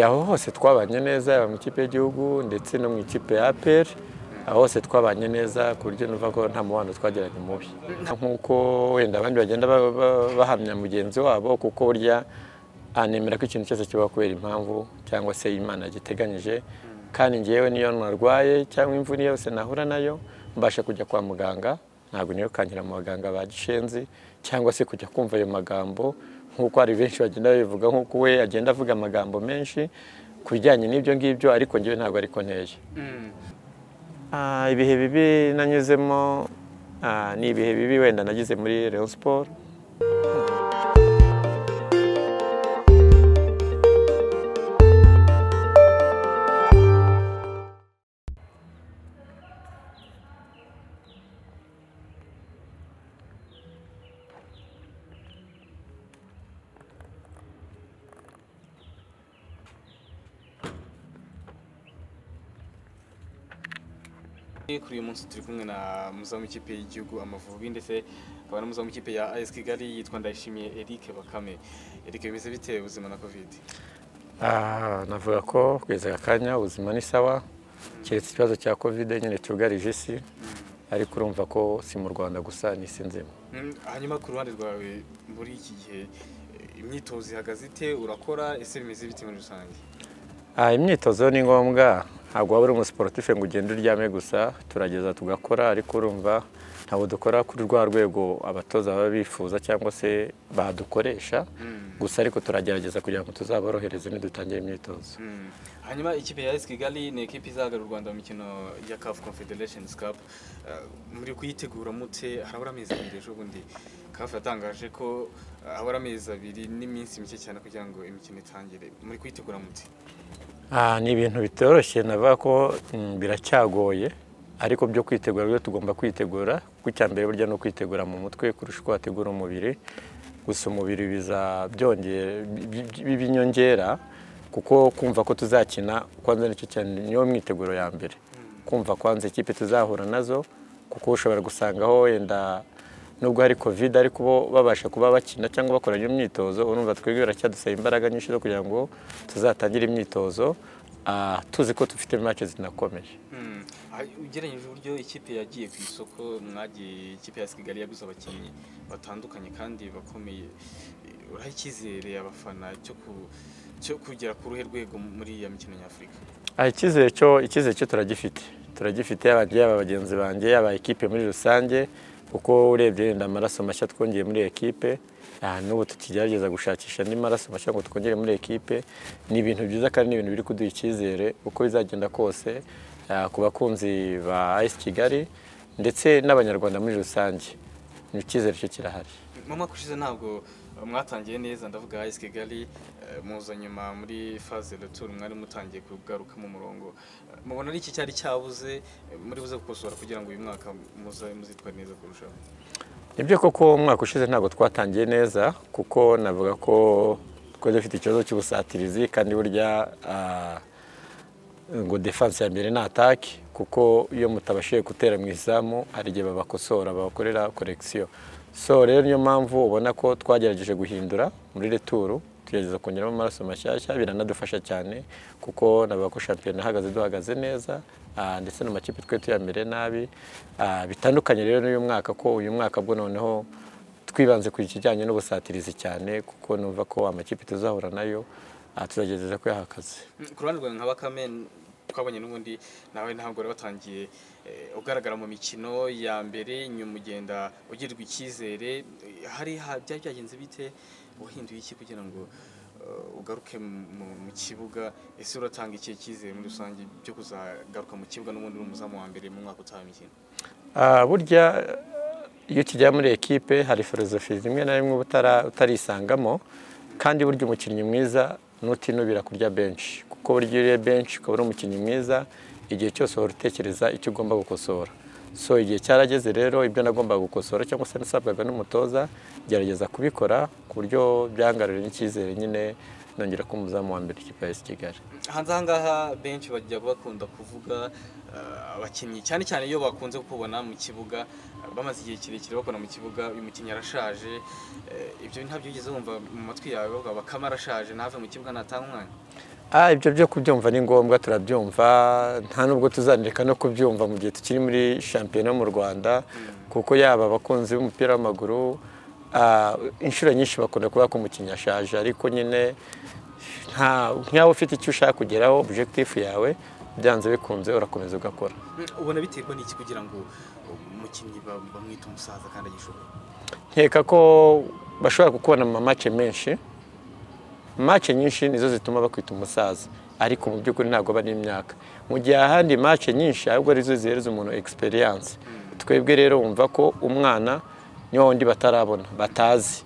aho hose twabanye neza yaba mu ikipe y'igihugu ndetse no mu ikipe ya aperi aho hose twabanye neza ku buryo numva ko nta mubano twagiranye mubi nk'uko wenda abandi bagenda ba- ba- bahamya mugenzi wabo kuko burya anemera ko ikintu cyose kibaho kubera impamvu cyangwa se imana yagiteganyije kandi ngewe niyo narwaye cyangwa imvune yose nahura nayo mbasha kujya kwa muganga ntabwo niyo kangira mu baganga ba gishenzi cyangwa se kujya kumva ayo magambo nk'uko hari benshi bagenda babivuga nk'uko we agenda avuga amagambo menshi ku bijyanye n'ibyo ngibyo ariko ngewe ntabwo ariko nteye Ah, ibihe bibi nanyuzemo ah, ni ibihe bibi wenda nagize muri Rayon Sport kuri uyu munsi turi kumwe na muzamu w'ikipe y'igihugu amavubi ndetse akaba na muzamu w'ikipe ya AS Kigali yitwa Ndayishimiye Eric Bakame Eric bimeze bite ubuzima na covid Ah, navuga ko kugeza aka kanya ubuzima ni sawa keretse ikibazo cya kovide nyine cyugarije isi ariko urumva ko si mu rwanda gusa n'isi nzima Mm, hanyuma ku ruhande rwawe muri iki gihe eh, imyitozo ihagaze ite urakora ese bimeze bite muri rusange Ah, imyitozo ni ngombwa ntabwo waba uri umusiporutife ngo ugende uryame gusa turageza tugakora ariko urumva ntabwo dukora kuri rwa rwego abatoza baba bifuza cyangwa se badukoresha gusa ariko turagerageza kugira ngo tuzaborohereze nidutangire imyitozo Mm. hanyuma ikipe ya AS Kigali ni ikipe izahagarara u Rwanda mu mikino ya CAF Confederation Cup Eh, muri kuyitegura mute harabura amezi abiri ejo bundi CAF yatangaje ko eh, habura amezi abiri n'iminsi mike cyane kugira ngo imikino itangire muri kuyitegura mute Ah, ni ibintu bitoroshye navuga ko mm, biracyagoye ariko byo kwitegura rero tugomba kwitegura kuko icya mbere burya ni ukwitegura mu mutwe kurusha uko wategura umubiri gusa umubiri biza byongera bi- bi- bibinyongera kuko kumva ko tuzakina kwanza nicyo cyane niyo myiteguro ya mbere kumva kwanza ikipe tuzahura nazo kuko ushobora gusangaho wenda nubwo hari covid ariko bo babasha kuba bakina cyangwa bakora iyo myitozo urumva twebwe biracyadusaba imbaraga nyinshi zo kugira ngo tuzatangire imyitozo ah, tuzi ko dufite match zinakomeje Mm. Ah, ugereranyije uburyo ikipe yagiye ku isoko mwagiye ikipe ya AS Kigali yaguze abakinnyi batandukanye kandi bakomeye Eh, uraha icyizere abafana cyo ku- cyo kugera ku ruhe rwego muri iyo mikino nyafurika Ah, icyizere cyo icyizere cyo turagifite turagifite yaba njye, yaba bagenzi banjye yaba ekipe muri rusange kuko urebye wenda amaraso mashya twongeye muri ekipe ah, n'ubu tukigerageza gushakisha andi maraso mashya ngo twongere muri ekipe ni ibintu byiza kandi ni ibintu biri kuduha icyizere uko bizagenda kose ah, ku bakunzi ba AS Kigali ndetse n'abanyarwanda muri rusange ni icyizere cyo kirahari mu mwaka ushize ntabwo eh, mwatangiye neza ndavuga AS Kigali eh, muza nyuma muri phase retour mwari mutangiye kugaruka mu murongo Eh, mubona ari iki cyari cyabuze eh, muri buze gukosora kugira ngo uyu mwaka muze muzitware neza kurushaho nibyo koko umwaka ushize ntabwo twatangiye neza kuko navuga ko twari dufite ikibazo cy'ubusatirizi kandi burya ah, ngo defanse ya mbere ni ataki kuko iyo mutabashije gutera mu izamu hari igihe babakosora babakorera korekisiyo so rero niyo mpamvu ubona ko twagerageje guhindura muri returu tugerageza kongeramo amaraso mashyashya biranadufasha cyane kuko navuga ko shampiyona ihagaze duhagaze neza ah, ndetse n'amakipe twe tuyamere nabi Ah, bitandukanye rero n'uyu mwaka ko uyu mwaka bwo noneho twibanze ku kijyanye n'ubusatirizi cyane kuko numva ko amakipe tuzahura nayo ah, tuzagerageza kuyahakaza Mm, ku ruhande rwawe nka bakame twabonye n'ubundi nawe ntabwo wari watangiye eh, ugaragara mu mikino ya mbere nyuma ugenda ugirirwa icyizere Eh, hari ha- byari byagenze bite wahinduye iki kugira ngo eh, ugaruke mu- mu- mu kibuga ese uratanga ikihe cyizere muri rusange byo kuzagaruka mu kibuga n'ubundi uri umuzamu wa mbere mu mwaka utaha w'imikino Ah, burya iyo ukijya muri ekipe hari filozofi rimwe na rimwe uba utara- utarisangamo kandi burya umukinnyi mwiza nutinubira kurya benshi kuko burya iyo uriye benshi ukaba uri umukinnyi mwiza igihe cyose uhora utekereza icyo ugomba gukosora so igihe cyarageze rero ibyo nagombaga gukosora cyangwa se nasabwaga n'umutoza gerageza kubikora ku buryo byangarurira n'icyizere nyine nongera ko umuzamu wa mbere ikipe ya AS Kigali hanze aha ngaha benshi bajya bakunda kuvuga eh, abakinnyi cyane cyane iyo bakunze kukubona mu kibuga eh, bamaze igihe kirekire bakora mu kibuga uyu mukinnyi arashaje eh, ibyo ntabyo wigeze wumva mu matwi yawe bavuga bakame arashaje ntave mu kibuga ntatange umwanya Ah, ibyo byo kubyumva ni ngombwa turabyumva nta nubwo tuzanireka no kubyumva mu gihe tukiri muri shampiyona yo mu rwanda kuko yaba abakunzi b'umupira w'amaguru ah, inshuro nyinshi bakunda kuvuga ko umukinnyi ashaje ariko nyine nta- nk'aho ufite icyo ushaka kugeraho objectif yawe byanze bikunze urakomeza ugakora ubona biterwa n'iki kugira ngo umukinnyi ba- bamwite umusaza kandi agishoboye nkeka ko bashobora kukubona mu mamace menshi mace nyinshi nizo zituma bakwita umusaza ariko mu by'ukuri ntabwo aba ari imyaka mu gihe ahandi mace nyinshi ahubwo arizo zihereza umuntu experience twebwe rero wumva ko umwana niwo wundi batarabona batazi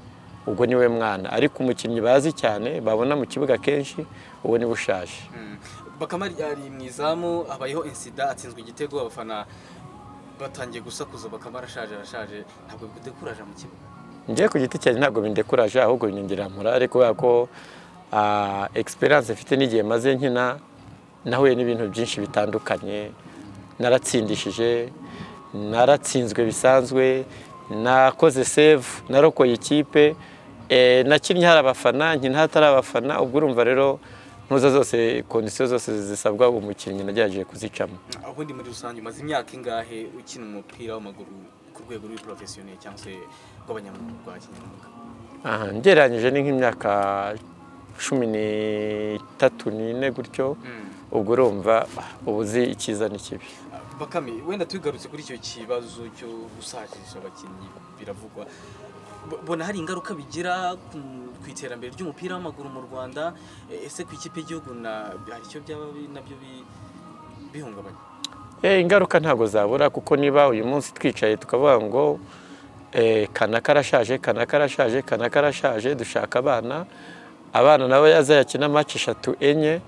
ubwo niwe mwana ariko umukinnyi bazi cyane babona mu kibuga kenshi uwo niwe ushaje bakamari ari mu izamu habayeho insida atsinzwe igitego abafana batangiye gusakuza bakamara ashaje arashaje ntabwo bikudekuraje mu kibuga njye ku giti cyanjye ntabwo bindekuraje ahubwo binyongerera morale kubera ko ah, experience mfite n'igihe maze nkina nahuye n'ibintu byinshi bitandukanye naratsindishije naratsinzwe bisanzwe nakoze save narokoye ikipe eh, nakinnye hari abafana nkina hatari abafana ubwo urumva rero ntuza zose kondisiyo zose zisabwa umukinnyi nagerageje kuzicamo ubundi muri rusange umaze imyaka ingahe ukina umupira w'amaguru ku rwego rw'iporofesiyoneri cyangwa se rw'abanyamaguru rwa kinyamwuga Aha, ngereranyije ni nk'imyaka cumi n'itatu n'ine gutyo ubwo urumva ah, uba uzi icyiza n'ikibi bakame wenda tugarutse kuri icyo kibazo cyo gusakisha abakinnyi biravugwa Bo- bona hari ingaruka bigira ku- ku iterambere ry'umupira w'amaguru mu rwanda E, ese ku ikipe y'igihugu na hari icyo byaba bi- nabyo bi- bihungabanya Eh, ingaruka ntabwo zabura kuko niba uyu munsi twicaye tukavuga ngo eh, kanaka arashaje kanaka arashaje kanaka arashaje dushaka abana abana nabo yazayakina match eshatu enye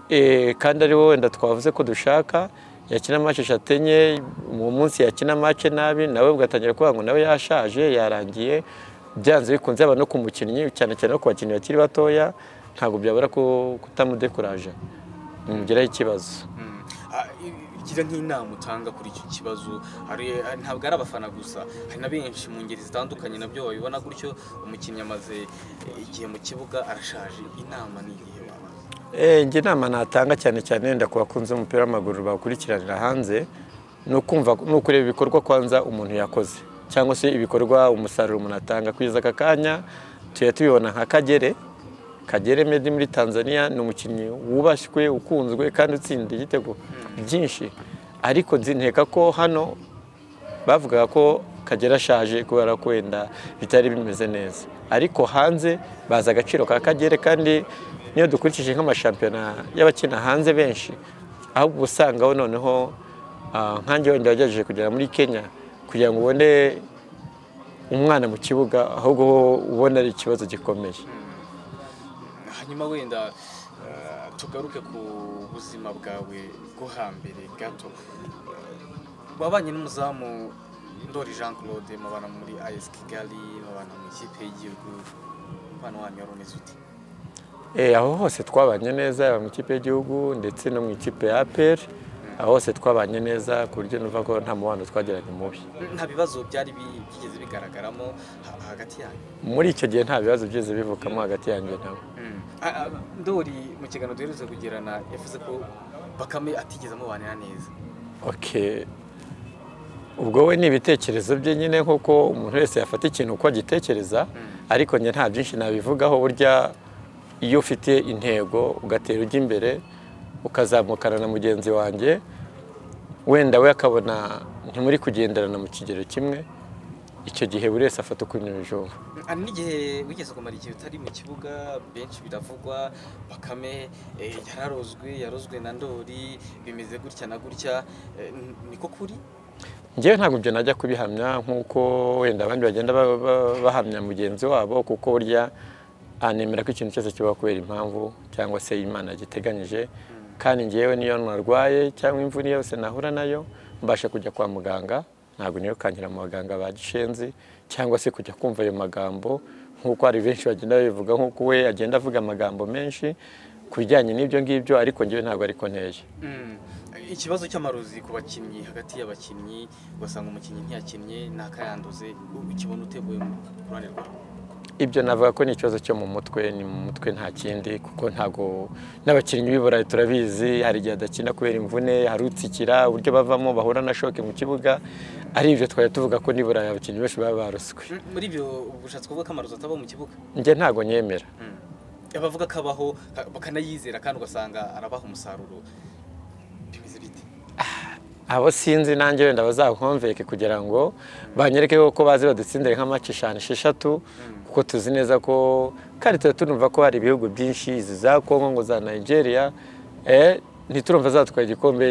eh, kandi ari wowe wenda twavuze ko dushaka yakina match eshatu enye mu munsi yakina match nabi nawe ugatangira kuvuga ngo nawe yashaje yarangiye byanze bikunze yaba no ku mukinnyi cyane cyane no ku bakinnyi bakiri batoya ntabwo byabura ku- kutamudekuraje bimugiraho ikibazo Mm. Ah, i- igira nk'inama utanga kuri icyo kibazo hari hari- ntabwo ari abafana gusa hari na benshi mu ngeri zitandukanye nabyo babibona gutyo umukinnyi amaze eh, igihe mu kibuga arashaje inama ni igihe waba Eh, njye inama natanga cyane cyane wenda ku bakunzi b'umupira w'amaguru bawukurikiranira hanze ni ukumva ni ukureba ibikorwa kwanza umuntu yakoze cyangwa se ibikorwa umusaruro umuntu atanga kugeza aka kanya tujya tubibona nka kagere kagere medi muri tanzania ni umukinnyi wubashywe ukunzwe kandi utsinda igitego byinshi ariko nzineka ko hano bavugaga ko kagera ashaje kubera ko wenda bitari bimeze neza ariko hanze bazi agaciro ka kagere kandi niyo dukurikije nk'amashampiyona y'abakina hanze benshi ahubwo uba usangaho noneho ah, nkanjye wenda wagerageje kugera muri kenya kugira ngo ubone umwana mu kibuga ahubwo ubona ari ikibazo gikomeye hanyuma wenda eh, tugaruke ku buzima bwawe bwo hambere gato Eh, wabanye n'umuzamu ndori jean claude mubana muri as kigali mubana mu ikipe y'igihugu umubano wanyu wari umeze ute Eh, aho hose twabanye neza yaba mu ikipe y'igihugu ndetse no mu ikipe ya APR aho hose twabanye neza ku buryo numva ko nta mubano twagiranye mubi nta bibazo byari bi- byigeze bigaragaramo ha- hagati yanyu muri icyo gihe nta bibazo byigeze bivukamo hagati yanjye nawe Ah, ah, ndori mu kiganiro duherutse kugirana yavuze ko bakame atigeze amubanira neza Okay. ubwo we ni ibitekerezo bye nyine nk'uko umuntu wese yafata ikintu uko agitekereza ariko njye nta byinshi nabivugaho burya iyo ufite intego ugatera ujya imbere ukazamukana na mugenzi wanjye wenda we akabona ntimuri kugenderana mu kigero kimwe icyo gihe buri wese afata ukunyurije uwo hari n'igihe wigeze kumara igihe utari mu kibuga benshi biravugwa bakame eh, yararozwe yarozwe na ndori bimeze gutya na gutya Eh, n- niko kuri ngewe ntabwo ibyo najya kubihamya nk'uko wenda abandi bagenda ba- ba- bahamya mugenzi wabo kuko burya ah, nemera ko ikintu cyose kiba kubera impamvu cyangwa se imana yagiteganyije kandi ngewe niyo narwaye cyangwa imvune yose nahura nayo mbasha kujya kwa muganga ntabwo nirukankira mu baganga ba gishenzi cyangwa se kujya kumva ayo magambo nk'uko hari benshi bagenda babivuga nk'uko we agenda avuga amagambo menshi ku bijyanye n'ibyo ngibyo ariko ngewe ntabwo ariko nteye Mm. ikibazo cy'amarozi ku bakinnyi hagati y'abakinnyi ugasanga umukinnyi ntiyakinnye ntakayanduze ukibona uteguye ku ruhande rwawe ibyo navuga ko ni ikibazo cyo mu mutwe ni mu mutwe nta kindi kuko ntabwo n'abakinnyi b'i burayi turabizi hari igihe adakina kubera imvune hari utsikira uburyo bavamo bahura na shoke mu kibuga ari ibyo twari tuvuga ko n'i burayi abakinnyi benshi baba baruswe muri ibyo ubushatse kuvuga ko amarozi ataba mu kibuga njye ntabwo nyemera abavuga ko abaho ka- bakanayizera kandi ugasanga arabaha umusaruro bimeze bite abo sinzi nanjye wenda bazakonveke kugira ngo banyereke ko bazi badutsindire nka maci eshanu esheshatu kuko tuzi neza ko kandi tuba tunumva ko hari ibihugu byinshi izi za kongo ngo za nigeria eh, ntiturumva zatwara igikombe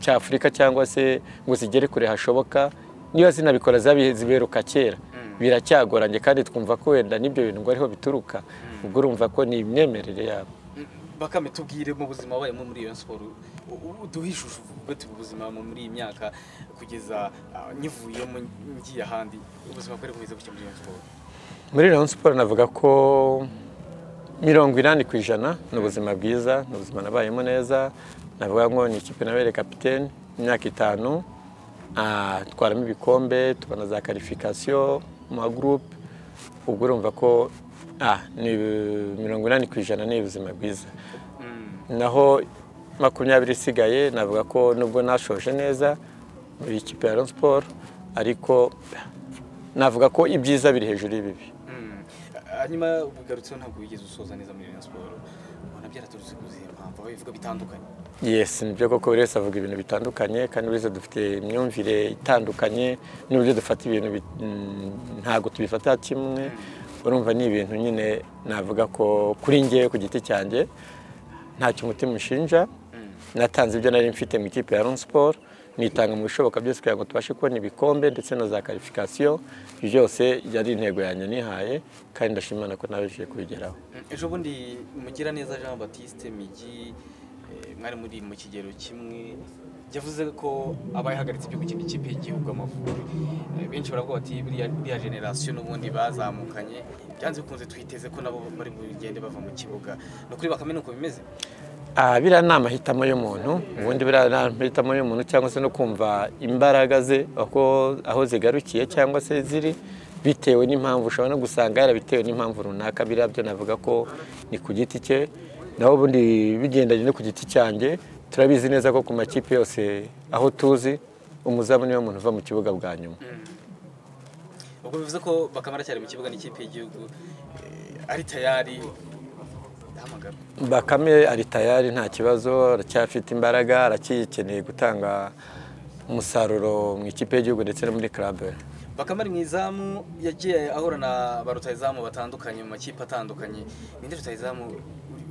cya afurika cyangwa se ngo zigere kure hashoboka niba zinabikora zabi- ziberuka kera biracyagoranye kandi twumva ko wenda n'ibyo bintu ngo ariho bituruka ubwo urumva ko ni imyemerere yabo bakame tubwire mu buzima wabayemo muri iyo siporo u- u- uduhe ishusho uvuge tuba ubuzima mu- muri iyi myaka kugeza ah, nyivuyemo ngiye ahandi ubuzima bwari bumeze gutya muri iyo siporo muri Rayon Sport navuga ko mirongo inani ku ijana ni ubuzima bwiza ni ubuzima nabayemo neza navuga ngo ni ikipe nabere kapitene imyaka itanu ah, twaramo ibikombe tubona za karifikasiyo mu magurupe ubwo urumva ko ah, ni mirongo inani ku ijana ni ubuzima bwiza naho makumyabiri isigaye navuga ko nubwo nashoje neza muri ikipe ya Rayon Sport ariko navuga ko ibyiza biri hejuru y'ibibi Mm. hanyuma ubugarutseho ntabwo wigeze usoza neza muri iyo siporo ubona byaraturutse ku zihe mpamvu aho bivuga bitandukanye Yes, ni byo koko buri wese avuga ibintu bitandukanye kandi buri wese dufite imyumvire itandukanye n'uburyo dufata ibintu bit- mm, ntabwo tubifata kimwe urumva ni ibintu nyine navuga ko kuri njye ku giti cyanjye ntacyo umutima ushinja natanze ibyo nari mfite mu ikipe ya Rayon Sport nitanga mu bishoboka byose kugira ngo tubashe kubona ibikombe ndetse na za karifikasiyo Ibyo byose yari intego yanjye nihaye kandi ndashima Imana ko nabashije kubigeraho ejo bundi mugiraneza jean batiste migi eh, mwari muri mu kigero kimwe yavuze ko aba yahagaritse ibyo gukina ikipe y'igihugu amavubi Eh, benshi baravuga bati buriya biriya generasiyo n'ubundi bazamukanye byanze bikunze twiteze ko nabo bari bugende bava mu kibuga ni ukuri bakame ni uko bimeze Ah, biriya ni amahitamo y'umuntu ubundi biriya ni amahitamo y'umuntu cyangwa se no kumva imbaraga ze uko- aho zigarukiye cyangwa se ziri bitewe n'impamvu ushobora no gusanga yarabitewe n'impamvu runaka biriya byo navuga ko ni ku giti cye naho ubundi bigendanye no ku giti cyanjye turabizi neza ko ku makipe yose aho tuzi umuzamu niwe muntu uva mu kibuga bwa nyuma ubwo bivuze ko bakame aracyari mu kibuga n'ikipe y'igihugu eh, ari tayari hamagara bakame ari tayari nta kibazo aracyafite imbaraga aracyikeneye gutanga umusaruro mu ikipe y'igihugu ndetse no muri club bakame ari mu izamu yagiye ahura na ba rutahizamu batandukanye mu makipe atandukanye ninde rutahizamu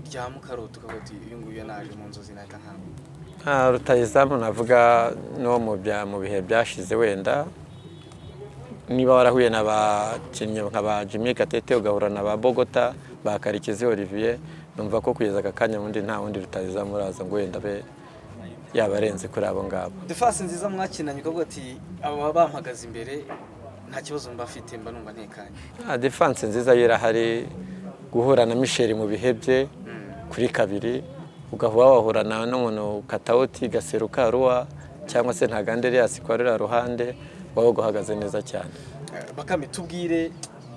ryamu ukarota ukavuga uti uyu nguyu naje mu nzozi nahita nkangu nta rutayizamu navuga no mu bya- mu bihe byashize wenda niba warahuye n'abakinnyi nka ba Jimmy Gatete ugahura na ba Bogota ba Karekezi Olivier numva ko kugeza aka kanya ubundi nta wundi rutayizamu uraza ngo wenda abe yaba arenze kuri abo ngabo defasi nziza mwakinanye ukavuga ati aba bampagaze imbere nta kibazo mba mfite mba numva ntekanye Ah, defense nziza yo irahari guhura na Michel mu bihe bye kuri kabiri ugahura wahura na n'umuntu katawuti gaseru karuwa cyangwa se ntaganderias kwa ruriya ruhande waba guhagaze neza cyane Eh, bakame tubwire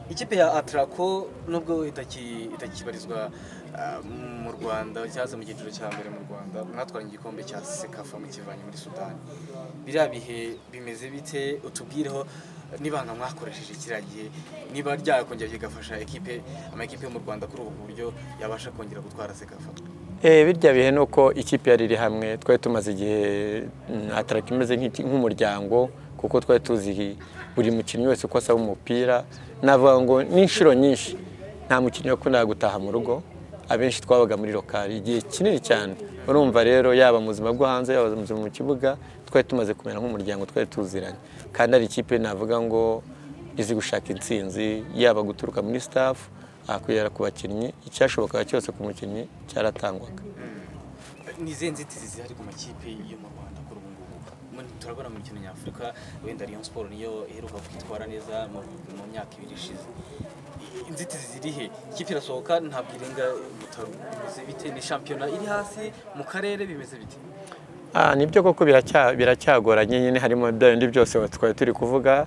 ikipe ya atarako nubwo itaki- itakibarizwa ah, mu rwanda cyaza mu cyiciro cya mbere mu rwanda mwatwara igikombe cya sekafa mukivanye muri sudani biriya bihe bimeze bite utubwireho nibanga mwakoresheje kiriya gihe niba ryakongera bigafasha ekipe amakipe yo mu rwanda kuri ubu buryo yabasha kongera gutwara sekafa Eh, birya bihe ni uko ikipe yari iri hamwe twari tumaze igihe mm, ataraka imeze nk'iki- nk'umuryango kuko twari tuzi buri mukinnyi wese uko asaba umupira navuga ngo n'inshuro nyinshi nta mukinnyi wakundaga gutaha mu rugo abenshi twabaga muri lokari igihe kinini cyane urumva rero yaba mu buzima bwo hanze yaba mu buzima mu kibuga twari tumaze kumera nk'umuryango twari tuziranye kandi ari ikipe navuga ngo izi gushaka intsinzi yaba guturuka muri staff akugera ku bakinnyi icyashobokaga cyose ku mukinnyi cyaratangwaga ni izihe nzitizi zihari ku makipe yo mu rwanda kuri ubu ngubu Mu- turabona mu mikino nyafurika wenda Rayon Sport niyo iheruka kwitwara neza mu, mu myaka ibiri ishize inzitizi ziri he ikipe irasohoka ntabwo irenga butaro bimeze bite ni shampiyona iri hasi mu karere bimeze bite Ah, nibyo koko biracya- biracyagoranye nyine harimo bya bindi byose twari turi kuvuga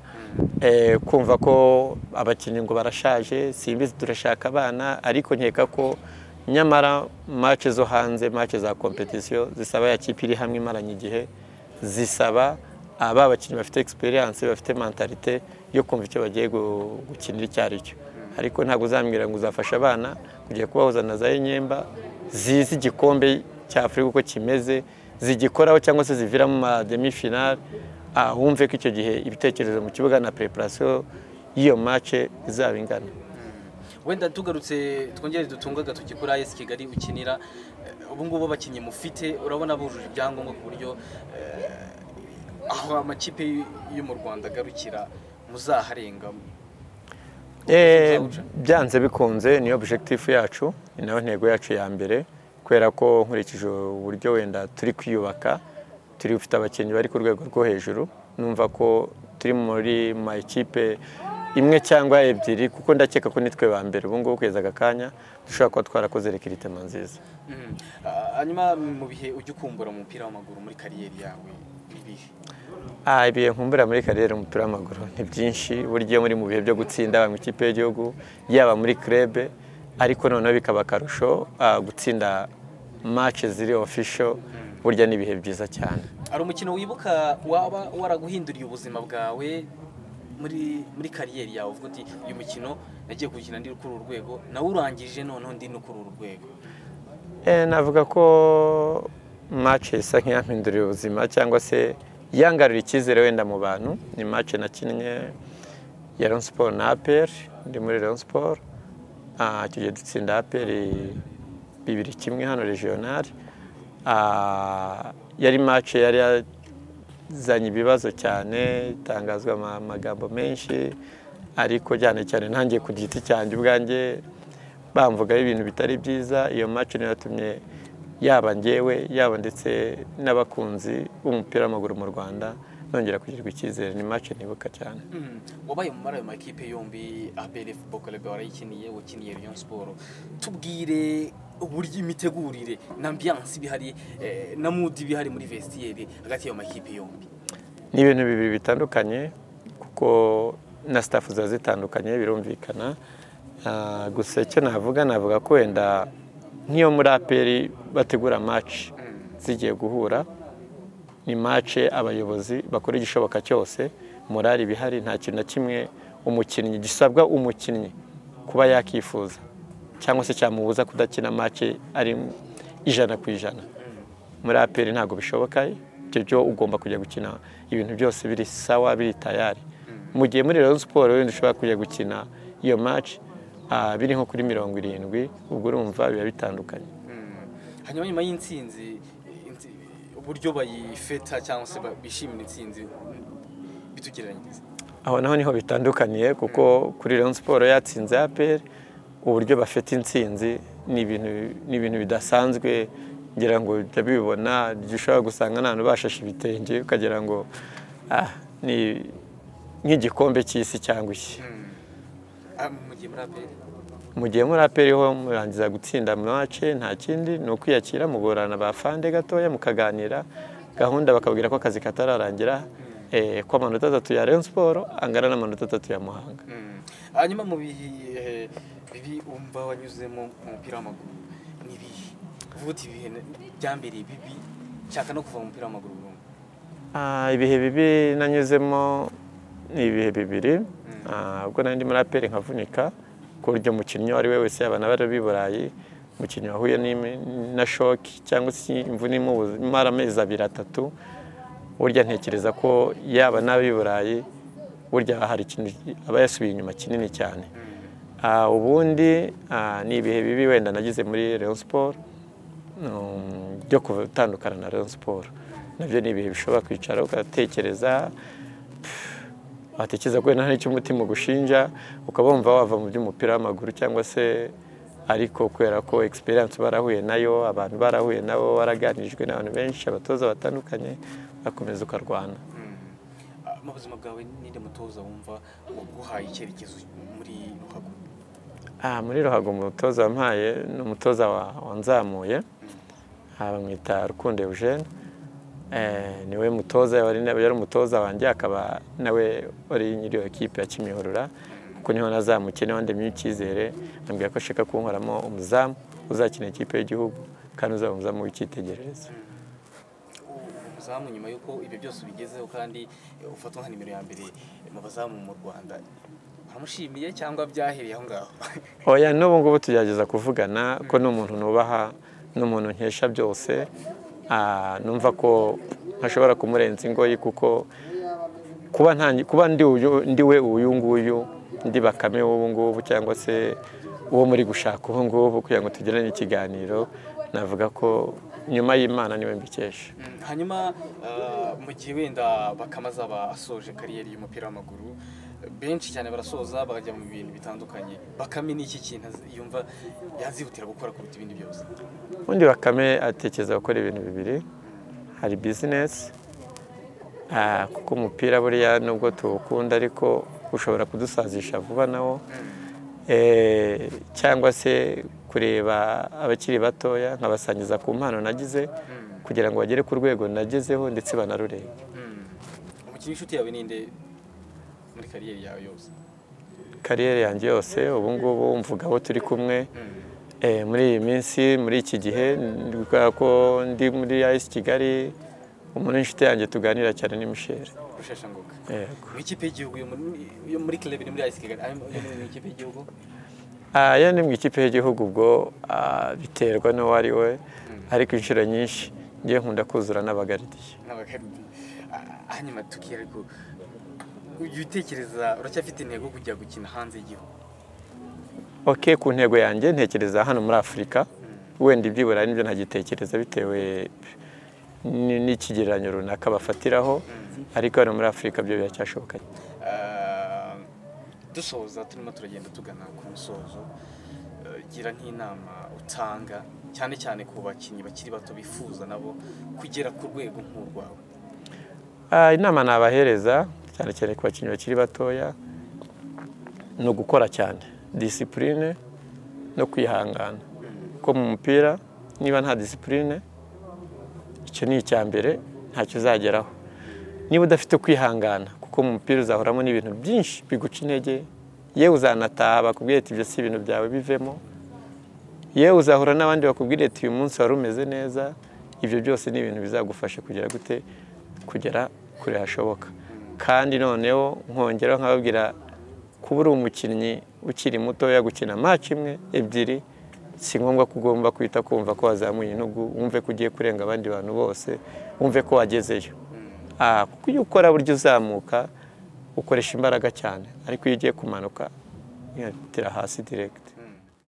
eh, kumva ko abakinnyi ngo barashaje simbizi turashaka abana ariko nkeka ko nyamara match zo hanze match za competition zisaba ya kipe iri hamwe imaranye igihe zisaba aba bakinnyi bafite experience bafite mentalite yo kumva icyo bagiye gu- gukinira icyo ari cyo ariko ntabwo uzambwira ngo uzafasha abana kugiye kubahuza na za Enyemba zizi igikombe cya Afurika uko kimeze zigikoraho cyangwa se ziviramo ama demi finale ah, wumve ko icyo gihe ibitekerezo mu kibuga na preparation y'iyo match izaba ingana wenda tugarutse twongere dutunga agatoki kuri ayesi kigali ukinira eh, ubu ngubu abakinnyi mufite urabona bujuje ibyangombwa ku buryo eh, aho amakipe yo mu rwanda agarukira muzaharenga Eh, Ubuzima byanze bikunze ni objectif yacu ni nayo ntego yacu ya mbere kubera ko nkurikije uburyo wenda turi kwiyubaka turi gufite abakinnyi bari ku rwego rwo hejuru numva ko turi muri ma ekipe imwe cyangwa ebyiri kuko ndakeka ko nitwe ba mbere ubu ngubu kugeza aka kanya dushobora kuba twarakoze rekiritema nziza Mhm. Ah, hanyuma mu bihe ujya ukumbura mu mupira w'amaguru muri kariyeri yawe ni ibihe Ah, ibihe nkumbura muri kariyeri umupira w'amaguru ni byinshi burya iyo muri mu bihe byo gutsinda mu ikipe y'igihugu yaba muri krebe ariko noneho bikaba akarusho ah, gutsinda match ziri official burya ni ibihe byiza cyane hari umukino wibuka waba waraguhinduriye ubuzima bwawe muri muri kariyeri yawe uvuga uti uyu mukino nagiye gukina ndi kuri uru rwego nawe urangije noneho ndi no kuri uru rwego Eh, navuga ko match isa nk'iyampinduriye ubuzima cyangwa se yangarura icyizere wenda mu bantu ni match nakinnye ya Rayon Sport na APR ndi muri Rayon Sport Ah, icyo gihe dutsinda APR bibiri kimwe hano regional Ah, yari match yari yazanye ibibazo cyane itangazwa ama- amagambo menshi ariko cyane cyane ntangiye ku giti cyanjye ubwanjye bamvugaho ibintu bitari byiza iyo match niyo yatumye yaba njyewe yaba ndetse n'abakunzi b'umupira w'amaguru mu rwanda nongera kugirirwa icyizere ni match nibuka cyane Mhm. wabaye muri ayo makipe yombi abere football club warayikiniye wakiniye Rayon Sport tubwire uburyo imitegurire na ambiance ibihari eh, na mood ibihari muri vestiaire hagati y'ayo makipe yombi ni ibintu bibiri bitandukanye kuko na sitafu ziba zitandukanye birumvikana Ah, gusa icyo navuga navuga ko wenda nk'iyo muri aperi bategura match zigiye guhura ni match abayobozi bakora igishoboka cyose morali ibihari nta kintu na kimwe umukinnyi gisabwa umukinnyi kuba yakifuza cyangwa se cyamubuza kudakina match ari ijana ku ijana muri aperi ntabwo bishoboka ibyo byo ugomba kujya gukina ibintu byose biri sawa biri tayari mu gihe muri rero siporo wenda ushobora kujya gukina iyo match ah, biri nko kuri mirongo irindwi ubwo urumva biba bitandukanye Mm. hanyuma nyuma y'intsinzi inti- uburyo bayifeta cyangwa se ba- bishimira intsinzi bitugereranyiriza aho naho niho bitandukaniye kuko kuri Rayon Sport yatsinze APR uburyo bafite intsinzi ni ibintu ni ibintu bidasanzwe ngira ngo ujya bibona ushobora gusanga nta bashashe ibitenge ukagira ngo ah, ni nk'igikombe cy'isi cyangwa iki Ah, mu gihe muri aperi mu gihe muri APR ho murangiza gutsinda mace nta kindi ni ukwiyakira mugorana bafande gatoya mukaganira gahunda bakabwira ko akazi katararangira eh, ko amanota atatu ya Rayon Sport angana n'amanota atatu ya Muhanga Mm. hanyuma mu bihe bibi wumva wanyuzemo mu mupira w'amaguru ni ibihe uvuga uti ibihe bya mbere bibi nshaka no kuva mu mupira w'amaguru burundu Ah, ibihe bibi nanyuzemo ni ibihe bibiri Ah, ubwo nari ndi muri aperi nkavunika ku buryo umukinnyi uwo ari we wese yaba n'abari b'i burayi umukinnyi wahuye n'imi- na shoki cyangwa se imvune imubuze- imara amezi abiri atatu burya ntekereza ko yaba n'ab'i burayi burya hari ikintu aba yasubiye inyuma kinini cyane Ah, ubundi ah, ni ibihe bibi wenda nagize muri Rayon Sport um, byo gutandukana na Rayon Sport nabyo ni ibihe bishobora kwicara ugatekereza pff, watekereza ko wenda hari icyo umutima ugushinja ukaba wumva wava mu by'umupira w'amaguru cyangwa se ariko kubera ko experience barahuye nayo abantu barahuye nabo waraganijwe n'abantu benshi abatoza batandukanye bakomeza ukarwana Ah, mu buzima bwawe ninde mutoza wumva waguhaye icyerekezo muri ruhago Ah, muri ruhago umutoza wampaye ni umutoza wa- wanzamuye Ah, bamwita rukundo eugene Eh, niwe mutoza wari nawe yari umutoza wanjye akaba nawe wari nyiri iyo kipe ya Kimihurura kuko niho nazamukene wandemye icyizere ambwira ko ashaka kunkoramo umuzamu uzakina ikipe y'igihugu kandi uzaba umuzamu w'icyitegererezo umuzamu nyuma y'uko ibyo byose ubigezeho kandi eh, ufatwa nka nimero ya mbere mu bazamu mu rwanda uramushimiye cyangwa byahereye aho ngaho oya n'ubu ngubu tugerageza kuvugana ko ni umuntu nubaha ni umuntu nkesha byose Ah, numva ko ntashobora kumurenza ingoyi kuko kuba nta- kuba ndi uyu- ndi we uyu nguyu ndi bakame w'ubu ngubu cyangwa se uwo muri gushaka ubu ngubu kugira ngo tugirane ikiganiro navuga ko nyuma y'imana niwe mbikesha Mm, hanyuma ah, mu gihe wenda bakama azaba asoje kariyeri y'umupira w'amaguru benshi cyane barasoza bakajya mu bintu bitandukanye bakame ni iki kintu azi- yumva yazihutira gukora kuruta ibindi byose ubundi bakame atekereza gukora ibintu bibiri hari bizinesi ah, kuko umupira buriya nubwo tuwukunda ariko ushobora kudusazisha vuba nawo Eh, cyangwa se kureba abakiri batoya nkabasangiza ku mpano nagize kugira ngo bagere ku rwego nagezeho ndetse banarurebe Mm. umukinnyi w'inshuti yawe ninde muri kariyeri yawe yose kariyeri yanjye yose ubu ngubu mvuga aho turi kumwe Eh, muri iyi minsi muri iki gihe ndi kubera ko ndi muri ayisi kigali umuntu w'inshuti yanjye tuganira cyane ni misheri rusheshangoga yego mu ikipe y'igihugu yo muri- yo muri club ni muri ayisi kigali ayo mu- yo mu ikipe y'igihugu Ah, iyo ni mu ikipe y'igihugu ubwo ah, biterwa n'uwo ari we ariko inshuro nyinshi ngiye nkunda kuzura n'abagaridiye n'abakaribi Ah, hanyuma tukiri ariko ujya utekereza uracyafite intego yo kujya gukina hanze y'igihugu ok ku ntego yanjye ntekereza hano muri afurika wenda iby'iburayi nibyo ntagitekereza bitewe n- n'ikigereranyo runaka bafatiraho ariko hano muri afurika byo biracyashoboka Ah, dusoza turimo turagenda tugana ku musozo eh, gira nk'inama utanga cyane cyane ku bakinnyi bakiri bato bifuza nabo kugera ku rwego nk'urwawe Ah, inama nabahereza cyane cyane ku bakinnyi bakiri batoya ni ugukora cyane disipurine no kwihangana kuko mu mupira niba nta disipurine icyo ni icya mbere ntacyo uzageraho niba udafite kwihangana kuko mu mupira uzahoramo n'ibintu byinshi biguca intege yewe uzanataha bakubwira ati ibyo si ibintu byawe bivemo yewe uzahura n'abandi bakubwira ati uyu munsi wari umeze neza ibyo byose ni ibintu bizagufasha kugera gute kugera kure hashoboka kandi noneho nkongeraho nkababwira kuba uri umukinnyi ukiri mutoya gukina match imwe ebyiri si ngombwa ko ugomba kwita kumva ko wazamuye intugu wumve ko ugiye kurenga abandi bantu bose wumve ko wagezeyo Ah, kuko iyo ukora burya uzamuka ukoresha imbaraga cyane ariko iyo ugiye kumanuka iratira hasi direct